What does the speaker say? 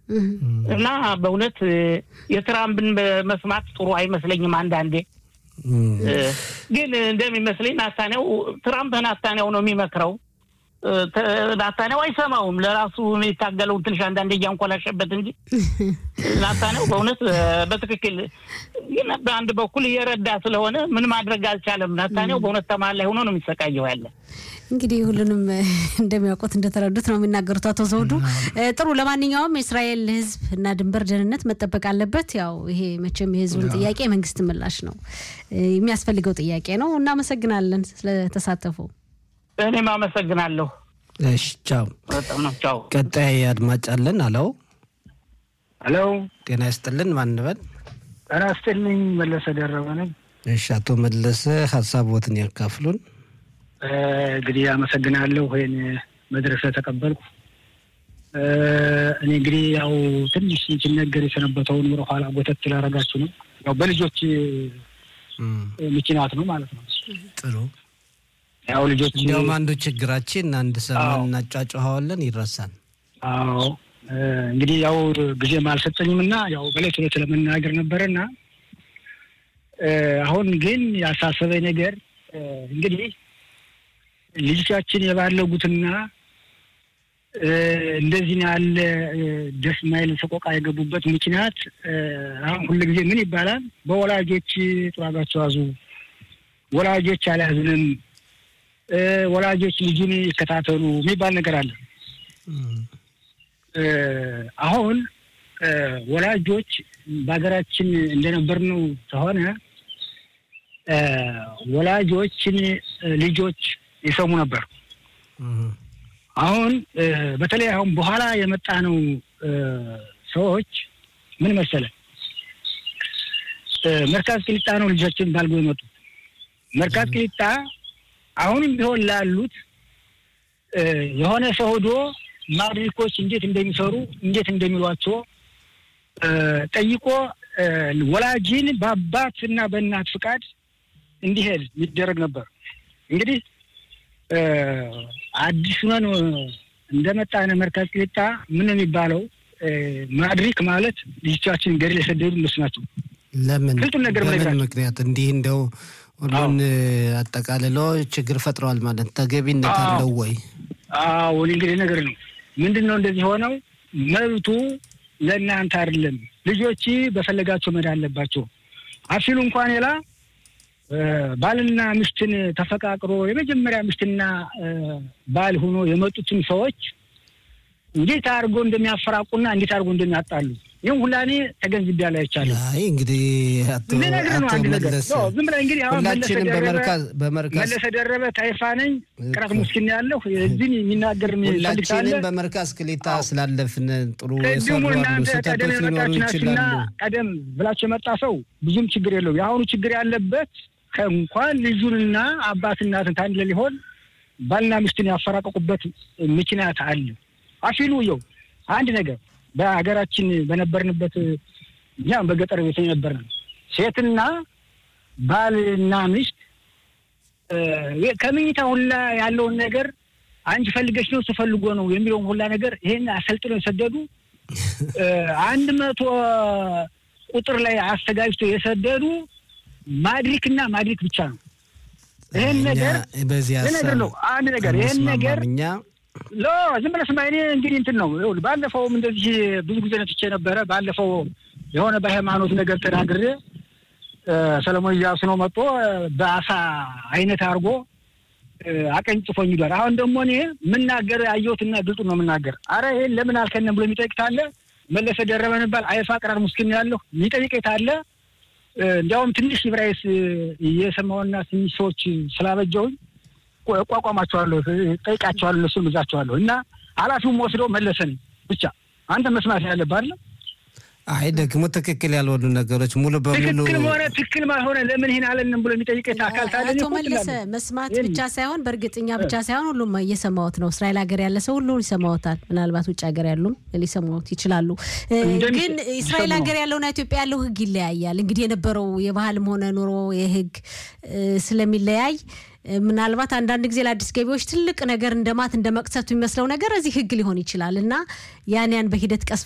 እና በእውነት የትራምፕን መስማት ጥሩ አይመስለኝም። አንዳንዴ ግን እንደሚመስለኝ ናታንያው ትራምፕ ናታንያው ነው የሚመክረው። ናታንያው አይሰማውም። ለራሱ የሚታገለውን ትንሽ አንዳንዴ እያንኮላሸበት እንጂ ናታንያው በእውነት በትክክል ግን በአንድ በኩል እየረዳ ስለሆነ ምን ማድረግ አልቻለም። ናታንያው በእውነት ተማል ላይ ሆኖ ነው የሚሰቃየው ያለ እንግዲህ ሁሉንም እንደሚያውቁት እንደተረዱት ነው የሚናገሩት አቶ ዘውዱ። ጥሩ ለማንኛውም የእስራኤል ሕዝብ እና ድንበር ደህንነት መጠበቅ አለበት። ያው ይሄ መቼም የሕዝቡን ጥያቄ የመንግስት ምላሽ ነው የሚያስፈልገው ጥያቄ ነው። እናመሰግናለን ስለተሳተፉ። እኔም አመሰግናለሁ። እሺ ቻው። በጣም ነው ቻው። ቀጣይ አድማጭ አለን። አለው ሄሎ፣ ጤና ይስጥልን። ማን በል? ጤና ይስጥልኝ። መለሰ ደረበ ነኝ። እሺ አቶ መለሰ ሀሳቦትን ያካፍሉን። እንግዲህ አመሰግናለሁ ይህን መድረክ ስለተቀበልኩ። እኔ እንግዲህ ያው ትንሽ ሲነገር የሰነበተውን ወደ ኋላ ጎተት ስላደረጋችሁ ነው። ያው በልጆች ምክንያት ነው ማለት ነው። ጥሩ ያው ልጆች እንዲያውም አንዱ ችግራችን አንድ ሰሞን እናጫጭኋዋለን ይረሳል። አዎ እንግዲህ ያው ጊዜም አልሰጠኝም እና ያው በሌት ሁለት ለመናገር ነበረና አሁን ግን ያሳሰበኝ ነገር እንግዲህ ልጆቻችን የባለጉትና እንደዚህ ያለ ደስ ማይል ሰቆቃ የገቡበት ምክንያት አሁን ሁሉ ጊዜ ምን ይባላል? በወላጆች ጥራጋቸው ያዙ፣ ወላጆች አልያዝንም፣ ወላጆች ልጁን ይከታተሉ የሚባል ነገር አለ። አሁን ወላጆች በሀገራችን እንደነበርነው ከሆነ ወላጆችን ልጆች ይሰሙ ነበር። አሁን በተለይ አሁን በኋላ የመጣ ነው ሰዎች ምን መሰለ መርካዝ ቅሊጣ ነው ልጆችን ባልጎ የመጡ መርካዝ ቅሊጣ አሁንም ቢሆን ላሉት የሆነ ሰው ሄዶ ማድሪኮች እንዴት እንደሚሰሩ እንዴት እንደሚሏቸው ጠይቆ ወላጅን በአባት እና በእናት ፍቃድ እንዲሄድ ይደረግ ነበር። እንግዲህ አዲስ ሆነን እንደመጣን መርካዝ ቅሊጣ ምን የሚባለው ማድሪክ ማለት ልጆቻችን ገደል የሰደዱ እነሱ ናቸው። ለምን ግልጡን ነገር በምን ምክንያት እንዲህ እንደው ሁሉን አጠቃልሎ ችግር ፈጥረዋል ማለት ተገቢነት አለው ወይ? አዎ እንግዲህ ነገር ነው። ምንድን ነው እንደዚህ ሆነው መብቱ ለእናንተ አይደለም። ልጆች በፈለጋቸው መሄድ አለባቸው። አፊሉ እንኳን ሌላ ባልና ሚስትን ተፈቃቅሮ የመጀመሪያ ሚስትና ባል ሆኖ የመጡትን ሰዎች እንዴት አድርጎ እንደሚያፈራቁና እንዴት አድርጎ እንደሚያጣሉ ይህም ሁላ እኔ ተገንዝቤያለሁ፣ አይቻለሁ። አይ እንግዲህ አቶ መለስ ዝም ብለህ እንግዲህ አሁን ሁላችንም በመርካዝ በመርካዝ መለሰ ደረበ ታይፋ ነኝ ቅራት ሙስኪን ያለሁ እዚህን የሚናገር ሁላችንም በመርካዝ ቅሊጣ ስላለፍን ጥሩ ቅድሙ የሰሩ አሉ፣ እናንተ ቀደም ስህተቶች ሊኖሩ የመጣችሁ ናችሁና ይችላሉ። ቀደም ብላችሁ የመጣ ሰው ብዙም ችግር የለውም። የአሁኑ ችግር ያለበት ከእንኳን ልጁንና አባት እናትን ታንድ ላይ ሊሆን ባልና ሚስትን ያፈራቀቁበት ምክንያት አለ። አፊሉ የው አንድ ነገር በሀገራችን በነበርንበት እኛም በገጠር ቤት የነበርን ሴትና ባልና ሚስት ከምኝታ ሁላ ያለውን ነገር አንቺ ፈልገሽ ነው ስፈልጎ ነው የሚለውን ሁላ ነገር ይሄን አሰልጥነው የሰደዱ አንድ መቶ ቁጥር ላይ አስተጋጅቶ የሰደዱ ማድሪክ እና ማድሪክ ብቻ ነው። ይህን ነገር በዚህ ነገር ነው አንድ ነገር ይህን ነገር እኛ ሎ ዝም ብለህ ስማ። እኔ እንግዲህ እንትን ነው ይኸውልህ፣ ባለፈውም እንደዚህ ብዙ ጊዜ ነትቼ ነበረ። ባለፈው የሆነ በሃይማኖት ነገር ተናግሬ ሰለሞን እያሱ ነው መጥቶ በአሳ አይነት አድርጎ አቀንጭፎኝ ሂዷል። አሁን ደግሞ እኔ የምናገር አየሁትና ግልጡ ነው የምናገር። አረ ይሄን ለምን አልከነም ብሎ የሚጠይቅ ታለ መለሰ ደረበ የሚባል አይፋ ቅራር ሙስኪን ያለሁ የሚጠይቀኝ ታለ እንዲያውም ትንሽ ብራይስ እየሰማውና ትንሽ ሰዎች ስላበጀውኝ እቋቋማቸዋለሁ፣ ጠይቃቸዋለሁ፣ እነሱን ብዛቸዋለሁ እና ኃላፊውም ወስደው መለሰን ብቻ አንተ መስማት ያለብህ አይደለም። አይ ደግሞ ትክክል ያልሆኑ ነገሮች ሙሉ በሙሉ ትክክል ሆነ ትክክል ማልሆነ ለምን ይህን አለንም ብሎ የሚጠይቅ አካል ታለ አቶ መለሰ መስማት ብቻ ሳይሆን በእርግጥኛ ብቻ ሳይሆን ሁሉም እየሰማዎት ነው። እስራኤል ሀገር ያለ ሰው ሁሉ ይሰማዎታል። ምናልባት ውጭ ሀገር ያሉም ሊሰማዎት ይችላሉ። ግን እስራኤል ሀገር ያለውና ኢትዮጵያ ያለው ሕግ ይለያያል። እንግዲህ የነበረው የባህልም ሆነ ኑሮ የሕግ ስለሚለያይ ምናልባት አንዳንድ ጊዜ ለአዲስ ገቢዎች ትልቅ ነገር እንደማት እንደ መቅሰፍት የሚመስለው ነገር እዚህ ህግ ሊሆን ይችላል እና ያን ያን በሂደት ቀስ